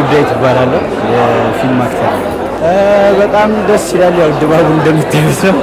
ዳዊት እባላለሁ። የፊልም አክተር በጣም ደስ ይላል። ያው ድባቡ እንደምታዩት ነው።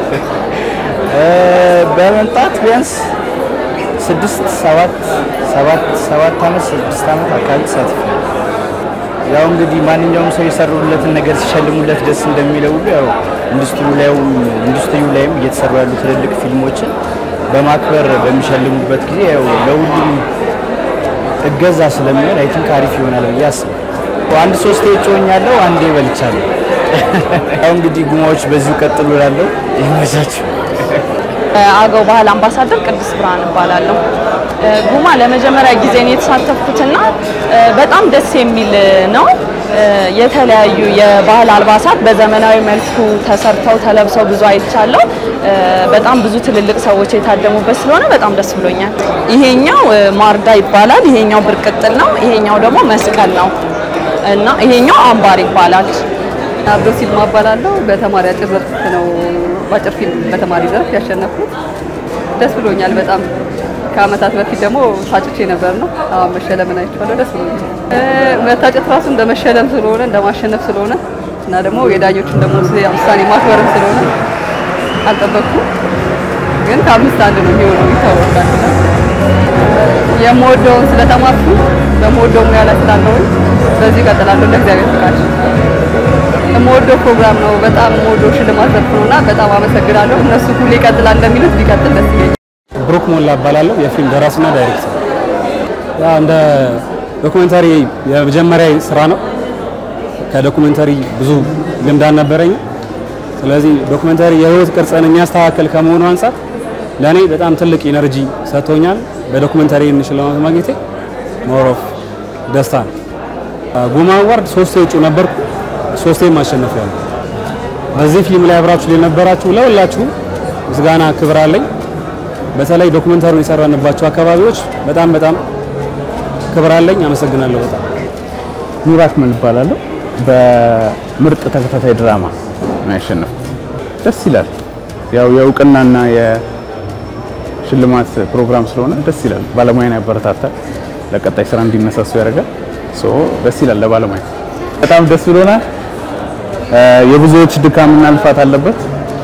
በመምጣት ቢያንስ ስድስት ሰባት ሰባት ሰባት ዓመት ስድስት ዓመት አካባቢ ተሳትፌያለሁ። ያው እንግዲህ ማንኛውም ሰው የሰሩለትን ነገር ሲሸልሙለት ደስ እንደሚለው ሁሉ ያው ኢንዱስትሪው ላይም ኢንዱስትሪው ላይም እየተሰሩ ያሉ ትልልቅ ፊልሞችን በማክበር በሚሸልሙበት ጊዜ ያው ለሁሉም እገዛ ስለሚሆን አይ ቲንክ አሪፍ ይሆናል ብዬ አስባለሁ። አንድ ሶስቴ እጮኛለሁ፣ አንዴ በልቻለሁ። ያው እንግዲህ ጉማዎች በዚሁ ቀጥሉ እላለሁ። ይመቻችሁ። አገው ባህል አምባሳደር ቅድስት ብርሃን እባላለሁ። ጉማ ለመጀመሪያ ጊዜ ነው የተሳተፍኩትና በጣም ደስ የሚል ነው። የተለያዩ የባህል አልባሳት በዘመናዊ መልኩ ተሰርተው ተለብሰው ብዙ አይቻለሁ። በጣም ብዙ ትልልቅ ሰዎች የታደሙበት ስለሆነ በጣም ደስ ብሎኛል። ይሄኛው ማርዳ ይባላል፣ ይሄኛው ብርቅጥል ነው፣ ይሄኛው ደግሞ መስቀል ነው እና ይሄኛው አምባር ይባላል። አብዶ ሲልማ እባላለሁ። በተማሪ አጭር ዘርፍ ነው በአጭር ፊልም በተማሪ ዘርፍ ያሸነፍኩት። ደስ ብሎኛል በጣም ከአመታት በፊት ደግሞ ታጭቼ ነበር ነው። አሁን መሸለምን አይቼዋለሁ። ደስ ብሎኛል። መታጨት ራሱ እንደ መሸለም ስለሆነ እንደ ማሸነፍ ስለሆነ እና ደግሞ የዳኞቹን ደግሞ ውሳኔ ማክበርም ስለሆነ አልጠበቅኩም፣ ግን ከአምስት አንድ ነው የሚሆነው ይታወቃል። የምወደውን ስለተማርኩ በምወደው ሙያ ላይ ስላለሁኝ በዚህ እቀጥላለሁ እንደ እግዚአብሔር ፍቃድ። የምወደው ፕሮግራም ነው። በጣም የምወደው ሽልማት ዘርፍ ነው እና በጣም አመሰግናለሁ። እነሱ ሁሌ ይቀጥላል እንደሚሉት ቢቀጥል ደስ ይለኛል። ብሩክ ሞላ እባላለሁ። የፊልም ደራሲና ዳይሬክተር። ያ እንደ ዶኩሜንታሪ የመጀመሪያ ስራ ነው። ከዶኩሜንታሪ ብዙ ልምድ አልነበረኝም። ስለዚህ ዶኩሜንታሪ የህይወት ቅርጽን የሚያስተካከል ከመሆኑ አንጻር ለእኔ በጣም ትልቅ ኢነርጂ ሰጥቶኛል። በዶኩሜንታሪ ሽልማት ማግኘቴ ሞር ኦፍ ደስታ ነው። ጉማ አዋርድ ሶስቴ እጩ ነበርኩ፣ ሶስቴም አሸንፌያለሁ። በዚህ ፊልም ላይ አብራችሁ ለነበራችሁ ለሁላችሁ ምስጋና ክብር አለኝ። በተለይ ዶኩመንታሪውን የሰራንባቸው አካባቢዎች በጣም በጣም ክብር አለኝ። አመሰግናለሁ በጣም ኑር አክመል እባላለሁ። በምርጥ ተከታታይ ድራማ ነው ያሸነፍኩት። ደስ ይላል። ያው የእውቅናና የሽልማት ፕሮግራም ስለሆነ ደስ ይላል። ባለሙያን ያበረታታል፣ ለቀጣይ ስራ እንዲነሳሱ ያደርጋል። ሶ ደስ ይላል። ለባለሙያ በጣም ደስ ብሎናል። የብዙዎች ድካምና ልፋት አለበት።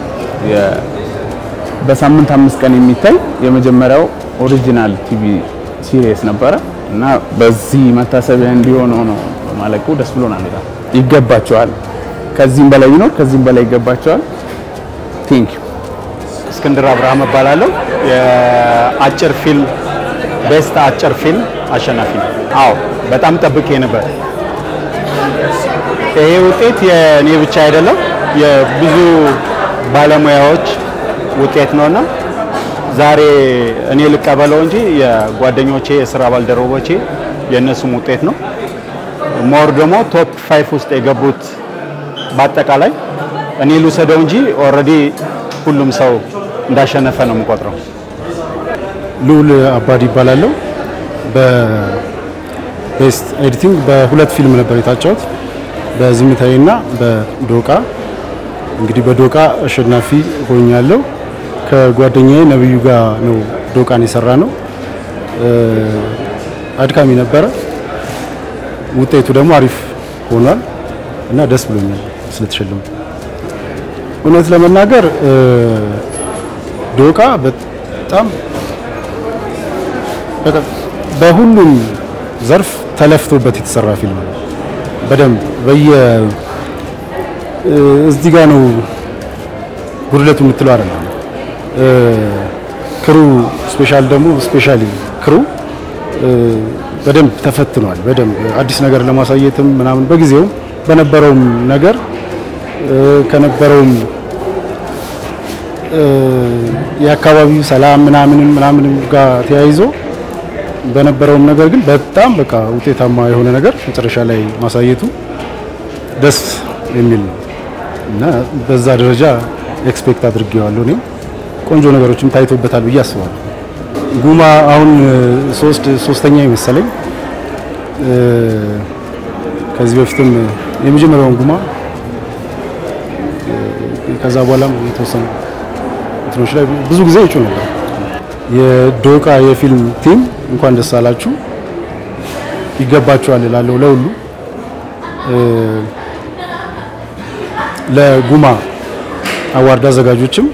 በሳምንት አምስት ቀን የሚታይ የመጀመሪያው ኦሪጂናል ቲቪ ሲሪየስ ነበረ እና በዚህ መታሰቢያ እንዲሆን ሆኖ ማለቁ ደስ ብሎናል። በጣም ይገባቸዋል። ከዚህም በላይ ቢኖር ከዚህም በላይ ይገባቸዋል። ቲንክ እስክንድር አብርሃም እባላለሁ። የአጭር ፊልም ቤስት አጭር ፊልም አሸናፊ ነው። አዎ በጣም ጠብቄ ነበር። ይሄ ውጤት የእኔ ብቻ አይደለም፣ የብዙ ባለሙያዎች ውጤት ነውና ዛሬ እኔ ልቀበለው እንጂ የጓደኞቼ የስራ ባልደረቦቼ የእነሱም ውጤት ነው። ሞር ደግሞ ቶፕ ፋይፍ ውስጥ የገቡት በአጠቃላይ እኔ ልውሰደው እንጂ ኦልሬዲ ሁሉም ሰው እንዳሸነፈ ነው የምቆጥረው። ልዑል አባዲ ይባላለሁ። በቤስት ኤዲቲንግ በሁለት ፊልም ነበር የታጨሁት፣ በዝምታዬና በዶቃ። እንግዲህ በዶቃ አሸናፊ ሆኛለሁ። ከጓደኛዬ ነብዩ ጋር ነው ዶቃን የሰራ ነው። አድካሚ ነበረ። ውጤቱ ደግሞ አሪፍ ሆኗል እና ደስ ብሎኛል ስለተሸለሙ። እውነት ለመናገር ዶቃ በጣም በቃ በሁሉም ዘርፍ ተለፍቶበት የተሰራ ፊልም ነው። በደንብ በየ እዚህ ጋር ነው ጉድለቱ የምትለው አይደለም። ክሩ ስፔሻል ደግሞ ስፔሻሊ ክሩ በደንብ ተፈትኗል። በደንብ አዲስ ነገር ለማሳየትም ምናምን በጊዜው በነበረውም ነገር ከነበረውም የአካባቢው ሰላም ምናምንም ምናምንም ጋር ተያይዞ በነበረውም ነገር ግን በጣም በቃ ውጤታማ የሆነ ነገር መጨረሻ ላይ ማሳየቱ ደስ የሚል ነው እና በዛ ደረጃ ኤክስፔክት አድርጌዋለሁ። እኔም ቆንጆ ነገሮችም ታይቶበታል ብዬ አስባለሁ። ጉማ አሁን ሶስት ሶስተኛ ይመሰለኝ። ከዚህ በፊትም የመጀመሪያውን ጉማ ከዛ በኋላም የተወሰኑ እንትኖች ላይ ብዙ ጊዜ እጩ ነበር። የዶቃ የፊልም ቲም እንኳን ደስ አላችሁ፣ ይገባችኋል እላለሁ ለሁሉ ለጉማ አዋርድ አዘጋጆችም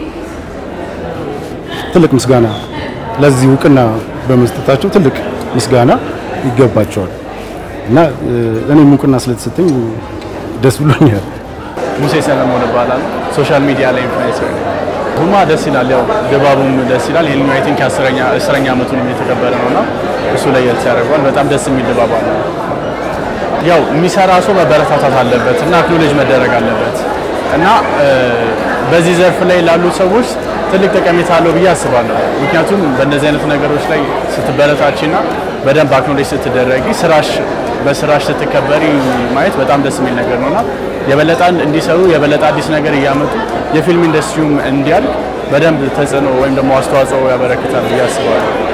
ትልቅ ምስጋና ለዚህ እውቅና በመስጠታቸው ትልቅ ምስጋና ይገባቸዋል እና እኔም እውቅና ስለተሰጠኝ ደስ ብሎኛል። ሙሴ ሰለሞን እባላለሁ። ሶሻል ሚዲያ ላይ ኢንፍሉዌንሰር ነኝ። ጉማ ደስ ይላል፣ ያው ድባቡም ደስ ይላል። ይሄን አይ ቲንክ አስረኛ አስረኛ ዓመቱን የተከበረ ነውና እሱ ለየት ያደርገዋል። በጣም ደስ የሚል ድባብ አለ። ያው የሚሰራ ሰው መበረታታት አለበት እና አክኖሌጅ መደረግ አለበት እና በዚህ ዘርፍ ላይ ላሉ ሰዎች ትልቅ ጠቀሜታ አለው ብዬ አስባለሁ። ምክንያቱም በእነዚህ አይነት ነገሮች ላይ ስትበረታችና በደንብ አክኖሌጅ ስትደረጊ ስራሽ በስራሽ ስትከበሪ ማየት በጣም ደስ የሚል ነገር ነውና የበለጠ እንዲሰሩ የበለጠ አዲስ ነገር እያመጡ የፊልም ኢንዱስትሪውም እንዲያድግ በደንብ ተጽዕኖ ወይም ደግሞ አስተዋጽኦ ያበረክታል ብዬ አስባለሁ።